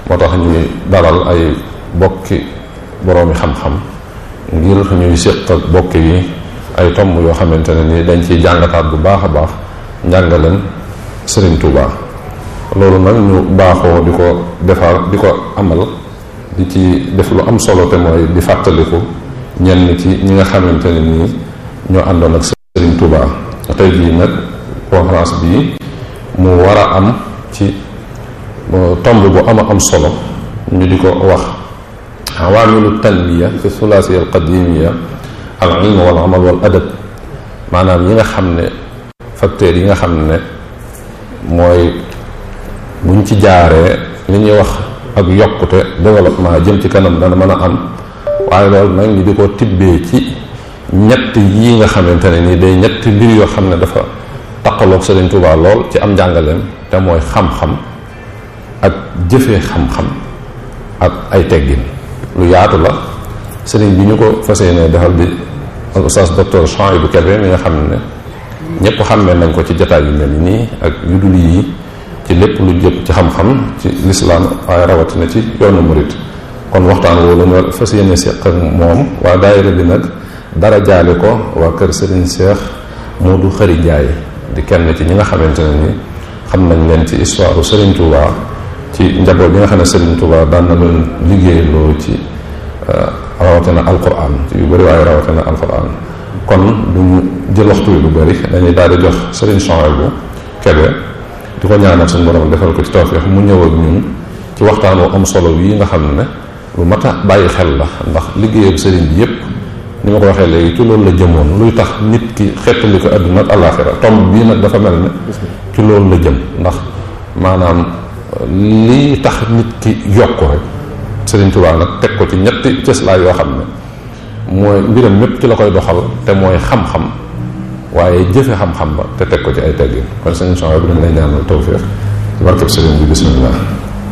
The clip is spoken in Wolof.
moo tax ñuy dalal ay bokki boroomi xam-xam ngir ñuy séq ak bokk yi ay tomb yoo xamante ne ni dañ ciy jàngataat bu baax a baax njàngaleen Sëriñ Tuuba loolu nag ñu baaxoo di ko defar di ko amal di ci def lu am solo te mooy di fàttaliku ñenn ci ñi nga xamante ne nii ñoo àndoon ak Sëriñ Tuuba tey jii nag conférence bii mu war a am ci tomb bu ama am solo ñu di ko wax awaamilu tanmiya fi sulaasiya alqadimiya al ilm wal amal wal adab maanaam yi nga xam ne facteurs yi nga xam ne mooy buñ ci jaaree li ñuy wax ak yokkute développement jëm ci kanam dana mën a am waaye loolu nag ñu di ko tibbee ci ñett yi nga xamante ne nii day ñetti mbir yoo xam ne dafa taqaloog Sëriñ Tuubaa lool ci am njàngaleem te mooy xam-xam ak jëfee xam-xam ak ay teggin lu yaatu la sëriñ bi ñu ko fas yéene defal di al oustaz docteur Chouaïbou Kébé mi nga xam ne ñëpp xàmmee nañ ko ci jataay yu mel nii ak yu dul yii ci lépp lu jëm ci xam-xam ci lislaam waaye rawatina ci yoonu murit kon waxtaan woo ñu fas yéene seq ak moom waa daayira bi nag dara jaale ko waa kër sëriñ Cheikh Modou Xëri Njaay di kenn ci ñi nga xamante ne ni xam nañ leen ci histoire Sëriñ Touba ci njaboot bi nga xam ne Sëriñ Touba daan na leen liggéeyloo ci rawatina alquran ci yu bëri waaye rawatina alquran kon duñu jël waxtu wi lu bëri dañuy daal di jox Sëriñ Chouaïbou Kébé di ko ñaanal suñu borom defal ko ci tawfeex mu ñëw ak ñun ci waxtaan wu am solo wi nga xam ne lu mat a bàyyi xel la ndax liggéeyam sëriñ bi yépp ni ma ko waxee léegi ci loolu la jëmoon luy tax nit ki xettali ko àdduna ak àllaaxira tomb bii nag dafa mel ne ci loolu la jëm ndax maanaam lii tax nit ki yokk rek Sëriñ Tuubaa nag teg ko ci ñetti cëslaay yoo xam ne mooy mbiram mépp ci la koy doxal te mooy xam-xam waaye jëfe xam-xam ba te teg ko ci ay teggin kon sëriñ Chouaïbou bi dañ lay ñaanal tawfeex ci barkeb sëriñ bi bismillah